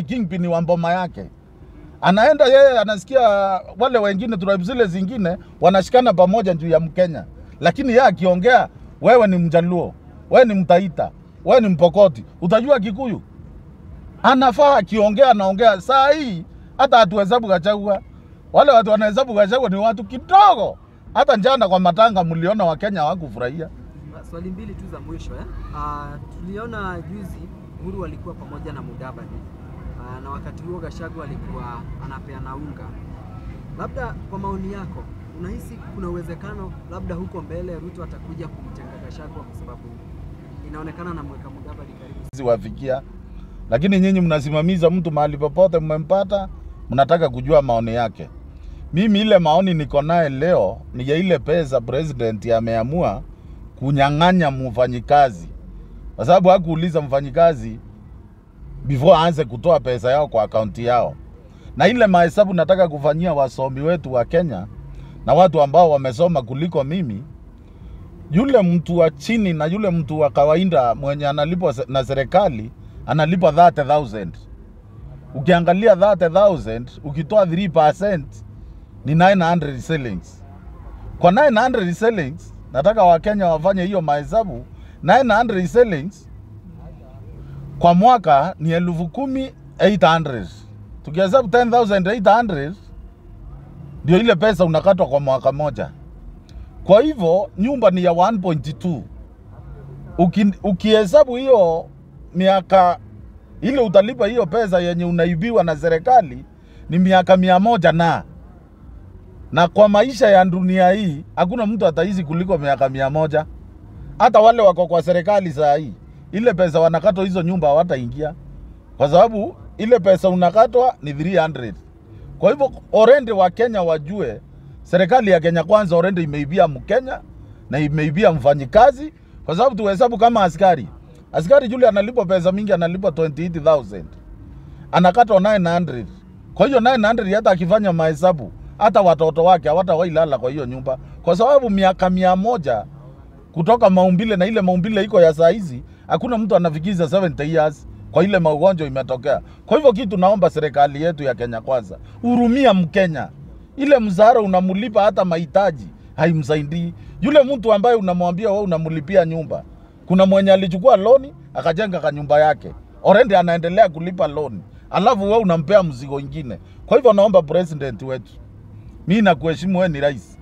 kingpin wa mboma yake anaenda yeye anasikia wale wengine tribe zile zingine wanashikana pamoja juu ya Mkenya, lakini yeye akiongea, wewe ni Mjaluo, wewe ni Mtaita, wewe ni Mpokoti, utajua Kikuyu. Anafaa akiongea, anaongea saa hii, hata hatuhesabu Gachagua. Wale watu wanahesabu Gachagua ni watu kidogo. Hata jana kwa matanga mliona Wakenya hawakufurahia. Swali mbili tu za mwisho eh? Uh, tuliona juzi Uhuru walikuwa pamoja na Mudavadi uh, na wakati huo Gachagua alikuwa anapeana unga. Labda kwa maoni yako, unahisi kuna uwezekano labda huko mbele Ruto atakuja kumtenga Gachagua kwa sababu inaonekana anamweka Mudavadi karibu Hizi wafikia, lakini nyinyi mnasimamiza mtu mahali popote mmempata, mnataka kujua maoni yake. Mimi ile maoni niko naye leo ni ya ile pesa president ameamua kunyang'anya mfanyikazi, kwa sababu hakuuliza mfanyikazi before aanze kutoa pesa yao kwa akaunti yao. Na ile mahesabu nataka kufanyia wasomi wetu wa Kenya na watu ambao wamesoma kuliko mimi, yule mtu wa chini na yule mtu wa kawaida mwenye analipwa se- na serikali analipwa 30,000. Ukiangalia 30,000 ukitoa 3% ni 900 shillings. Kwa 900 shillings nataka Wakenya wafanye hiyo mahesabu. 900 shillings kwa mwaka ni elfu kumi 800. Tukihesabu 10,800 ndio ile pesa unakatwa kwa mwaka moja. Kwa hivyo nyumba ni ya 1.2. Uki, ukihesabu hiyo miaka ile utalipa hiyo pesa yenye unaibiwa na serikali ni miaka mia moja na na kwa maisha ya dunia hii hakuna mtu ataishi kuliko miaka mia moja. Hata wale wako kwa serikali saa hii, ile pesa wanakatwa hizo nyumba hawataingia, kwa sababu ile pesa unakatwa ni 300. Kwa hivyo orende wa Kenya wajue serikali ya Kenya Kwanza orende imeibia Mkenya na imeibia mfanyikazi, kwa sababu tuhesabu kama askari. Askari yule analipwa pesa mingi, analipwa 28000 anakatwa 900. Kwa hiyo 900 hata akifanya mahesabu, hata watoto wake hawatawailala kwa hiyo nyumba, kwa sababu miaka mia moja kutoka maumbile na ile maumbile iko ya saa hizi, hakuna mtu anafikisha 70 years kwa ile maugonjwa imetokea. Kwa hivyo kitu naomba serikali yetu ya Kenya Kwanza, hurumia Mkenya. Ile mzahara unamlipa hata mahitaji haimsaidii. Yule mtu ambaye unamwambia wewe unamlipia nyumba, kuna mwenye alichukua loni akajenga kanyumba yake, already anaendelea kulipa loni, alafu wewe unampea mzigo ingine. Kwa hivyo naomba president wetu, mimi nakuheshimu, wewe ni rais,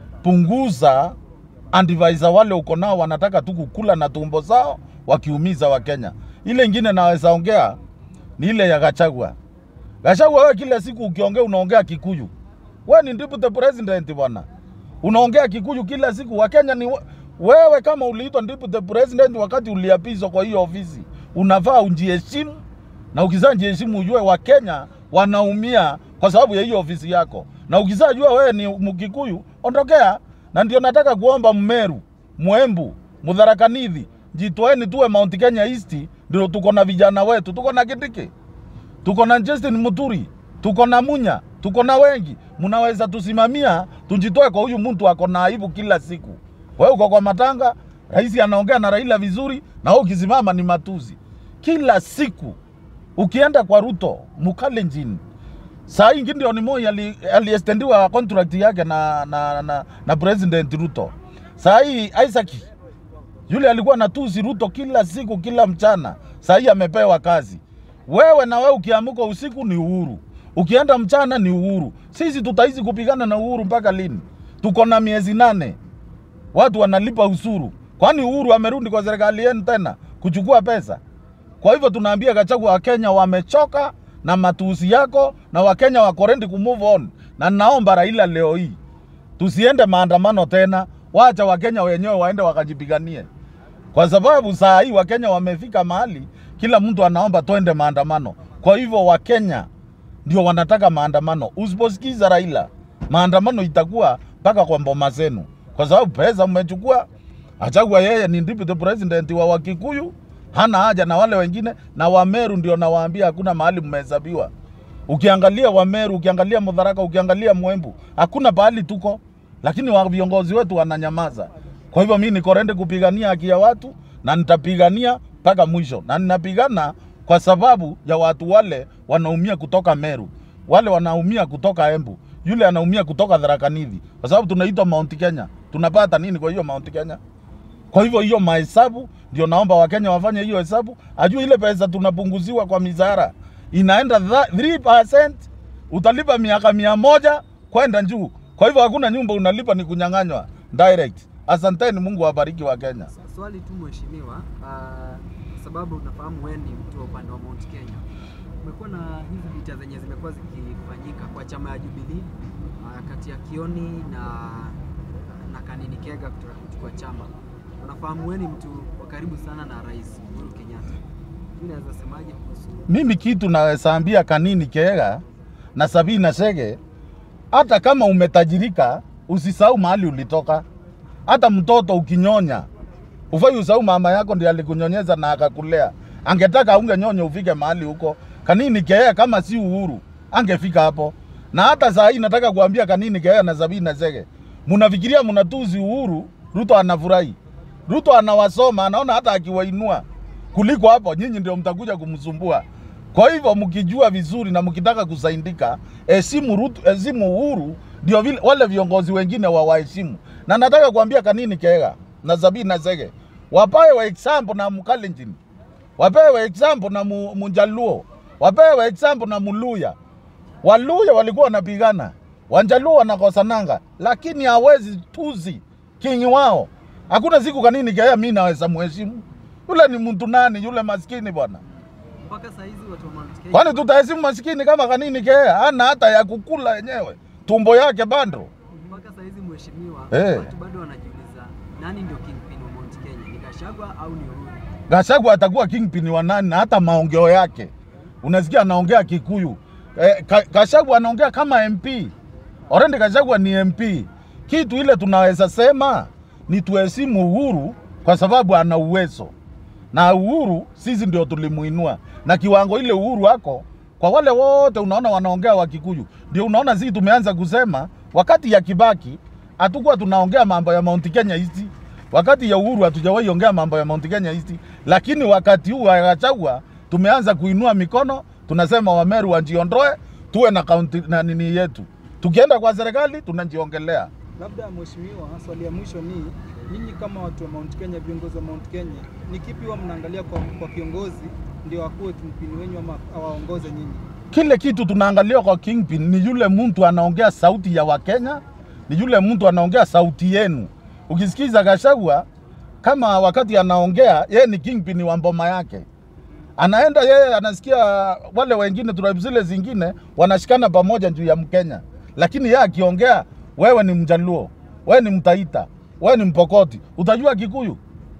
punguza andivisor wale uko nao wanataka tu kukula na tumbo zao wakiumiza Wakenya. Ile ingine naweza ongea ni ile ya Gachagua. Gachagua, wewe kila siku ukiongea unaongea Kikuyu. Wewe ni deputy president bwana, unaongea Kikuyu kila siku. Wakenya ni we- wewe, kama uliitwa deputy president wakati uliapizwa kwa hiyo ofisi, unafaa ujiheshimu, na ukizaa jiheshimu, ujue Wakenya wanaumia kwa sababu ya hiyo ofisi yako, na ukizaa jua wewe ni Mkikuyu, ondokea. Na ndio nataka kuomba Mmeru, Mwembu, Mudharakanidhi, jitoeni tuwe Mount Kenya East, ndio tuko na vijana wetu, tuko na Kindiki tuko na Justin Muturi, tuko na Munya, tuko na wengi. Mnaweza tusimamia, tujitoe kwa huyu mtu ako na aibu kila siku. Wewe uko kwa matanga, rais anaongea na Raila vizuri, na wewe ukisimama ni matuzi kila siku. Ukienda kwa Ruto Mukalenjin, saa hii Gideon Moi ali- aliestendiwa contract yake na, na, na, na President Ruto. Saa hii Isaac yule alikuwa natusi Ruto kila siku kila mchana, saa hii amepewa kazi. Wewe na wewe ukiamuka usiku ni uhuru, ukienda mchana ni uhuru. Sisi tutaishi kupigana na uhuru mpaka lini? Tuko na miezi nane, watu wanalipa usuru. Kwani uhuru amerudi kwa serikali yenu tena kuchukua pesa? Kwa hivyo tunaambia Gachagua, Wakenya wamechoka na matusi yako na Wakenya wako ready ku move on, na naomba Raila leo hii tusiende maandamano tena, wacha Wakenya wenyewe waende wakajipiganie, kwa sababu saa hii Wakenya wamefika mahali kila mtu anaomba twende maandamano. Kwa hivyo Wakenya ndio wanataka maandamano. Usiposikiza Raila, maandamano itakuwa mpaka kwa mboma zenu, kwa sababu pesa mmechukua. Achagua yeye ni deputy president wa Wakikuyu, hana haja na wale wengine, na Wameru ndio nawaambia hakuna mahali mmehesabiwa. Ukiangalia Wameru, ukiangalia Mudharaka, ukiangalia Mwembu, hakuna pahali tuko, lakini wa viongozi wetu wananyamaza. Kwa hivyo mimi niko ready kupigania haki ya watu na nitapigania mpaka mwisho, na ninapigana kwa sababu ya watu wale wanaumia kutoka Meru, wale wanaumia kutoka Embu, yule anaumia kutoka Tharaka Nithi, kwa sababu tunaitwa Mount Kenya. Tunapata nini kwa hiyo Mount Kenya? Kwa hivyo hiyo mahesabu ndio naomba Wakenya wafanye hiyo hesabu, ajue ile pesa tunapunguziwa kwa mizara inaenda tha- 3%, utalipa miaka mia moja kwenda juu. Kwa hivyo hakuna nyumba unalipa, ni kunyang'anywa direct. Asanteni, Mungu awabariki wa Kenya. Swa- Swali tu mheshimiwa, ah, kwa sababu unafahamu wewe ni mtu wa upande wa Mount Kenya, kumekuwa na hizi vita zenye zimekuwa zikifanyika kwa chama ya Jubilee ah, kati ya Kioni na na Kanini Kega kutoka kuchukua chama. Unafahamu wewe ni mtu wa karibu sana na Rais Uhuru Kenyatta, mimi naweza semaje kuhusu Mimi kitu naweza ambia Kanini Kega na Sabina Chege, hata kama umetajirika usisahau mahali ulitoka. Hata mtoto ukinyonya ufai usahau mama yako ndiye alikunyonyeza na akakulea. Angetaka aungenyonya ufike mahali huko. Kanini Kega kama si Uhuru angefika hapo. Na hata saa hii nataka kuambia Kanini Kega na Sabina Chege, mnafikiria mnatuzi Uhuru, Ruto anafurahi. Ruto anawasoma, anaona hata akiwainua kuliko hapo, nyinyi ndio mtakuja kumsumbua. Kwa hivyo mkijua vizuri na mkitaka kusaindika, heshimu Ruto, heshimu Uhuru, ndio vile wale viongozi wengine wawaheshimu. Na nataka kuambia Kanini Kega na Sabina Chege wapewe example na Mkalenjin, wapewe example na Mu- Munjaluo, wapewe example na Muluya. Waluya walikuwa wanapigana, Wanjaluo wanakosananga, lakini hawezi tuzi kingi wao. Hakuna siku Kanini Kega mimi naweza mheshimu. Yule ni mtu nani? Yule maskini bwana. mpaka saa hizi watu wa Mount Kenya Kwani tutaheshimu maskini kama Kanini Kega? Hana hata ya kukula yenyewe, tumbo yake bando. mpaka saa hizi mheshimiwa, Eh. watu bado wanajiuliza nani ndio kingpin wa Mount Kenya, ni Gachagua au ni Uhuru? Gachagua atakuwa kingpin wa nani? Na hata maongeo yake unasikia anaongea Kikuyu. Eh, Ka- Gachagua anaongea kama MP. Already Gachagua ni MP. Kitu ile tunaweza sema ni tuheshimu Uhuru kwa sababu ana uwezo, na Uhuru sisi ndio tulimuinua, na kiwango ile Uhuru ako kwa wale wote unaona wanaongea wa Kikuyu, ndio unaona sisi tumeanza kusema. Wakati ya Kibaki hatukuwa tunaongea mambo ya Mount Kenya East, wakati ya Uhuru hatujawahi ongea mambo ya Mount Kenya East, lakini wakati huu wa Gachagua tumeanza kuinua mikono, tunasema Wameru wajiondoe, tuwe na kaunti na nini yetu. Tukienda kwa serikali tunajiongelea. Labda mheshimiwa, swali ya mwisho ni nyinyi kama watu wa Mount Kenya, viongozi wa Mount Kenya, ni kipi huwa mnaangalia kwa, kwa kiongozi ndio akuwe kimpini wenyu ama awaongoze nyinyi? kile kitu tunaangalia kwa Kingpin ni yule mtu anaongea sauti ya Wakenya, ni yule mtu anaongea sauti yenu. Ukisikiza Gachagua kama wakati anaongea, yeye ni Kingpin wa mboma yake, anaenda yeye anasikia wale wengine tribe zile zingine wanashikana pamoja juu ya Mkenya, lakini yeye akiongea, wewe ni Mjaluo, wewe ni Mtaita, wewe ni Mpokoti, utajua Kikuyu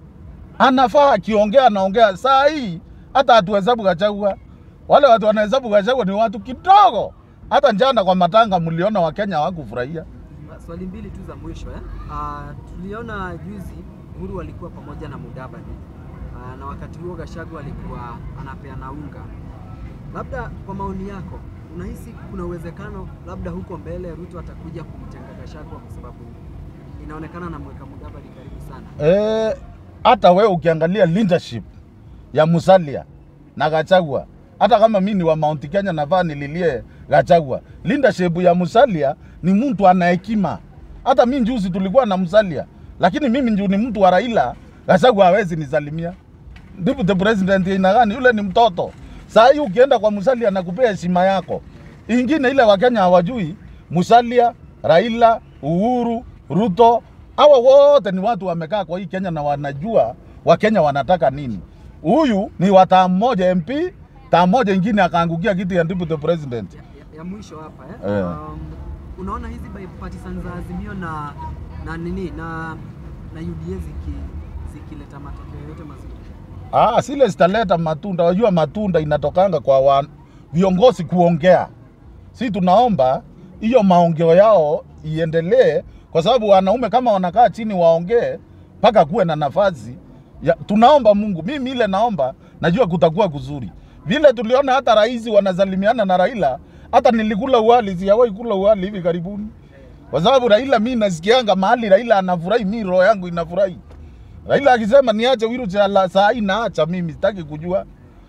anafaa akiongea anaongea saa hii hata hatuhesabu Gachagua. Wale watu wanahesabu Gachagua ni watu kidogo. Hata jana kwa matanga mliona Wakenya hawakufurahia. Swali mbili tu za mwisho eh? Uh, tuliona juzi Uhuru alikuwa pamoja na Mudavadi uh, na wakati huo Gachagua alikuwa anapeana unga. Labda kwa maoni yako, unahisi kuna uwezekano labda huko mbele Ruto atakuja kumtenga Gachagua kwa sababu inaonekana anamweka Mudavadi karibu sana? Eh, hata wewe ukiangalia leadership ya Musalia na Gachagua, hata kama mimi ni wa Mount Kenya nafaa nililie Gachagua. Leadership ya Musalia ni mtu ana hekima. Hata mimi juzi tulikuwa na Musalia, lakini mimi ndio ni mtu wa Raila, Gachagua hawezi nisalimia. Deputy president ina gani? Yule ni mtoto. Saa hii ukienda kwa Musalia anakupea heshima yako. Ingine ile Wakenya hawajui, Musalia, Raila, Uhuru, Ruto, hawa wote ni watu wamekaa kwa hii Kenya na wanajua Wakenya wanataka nini. Huyu ni wa tamu moja MP, tamu moja ingine akaangukia kiti ya deputy president. ya, ya, ya mwisho hapa eh? Eh. Um, unaona hizi bipartisan za Azimio na na nini na na UDA ziki zikileta matokeo yote mazuri Ah, sile zitaleta matunda. Wajua matunda inatokanga kwa wa, viongozi kuongea. Si tunaomba hiyo maongeo yao iendelee, kwa sababu wanaume kama wanakaa chini waongee mpaka kuwe na nafasi ya, tunaomba Mungu. Mimi ile naomba, najua kutakuwa kuzuri. Vile tuliona hata rais wanazalimiana na Raila, hata nilikula uwali, sijawahi kula uwali hivi karibuni, kwa sababu Raila mi nasikianga mahali Raila anafurahi, mi roho yangu inafurahi. Raila akisema niache Wiru cha saa hii naacha mimi, sitaki kujua.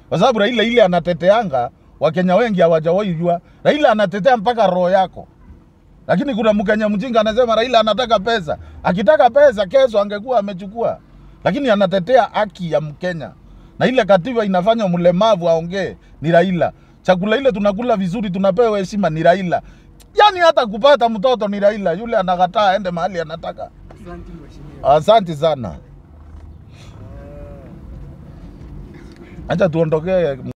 kwa sababu Raila ile anateteanga Wakenya wengi hawajawahi jua. Raila anatetea mpaka roho yako, lakini kuna Mkenya mjinga anasema Raila anataka pesa. Akitaka pesa kesho angekuwa amechukua, lakini anatetea haki ya Mkenya na ile katiba inafanya mlemavu aongee ni Raila. Chakula ile tunakula vizuri, tunapewa heshima ni Raila. Yani hata kupata mtoto ni Raila, yule anakataa aende mahali anataka. Asante mheshimiwa. Asante sana, acha tuondokee.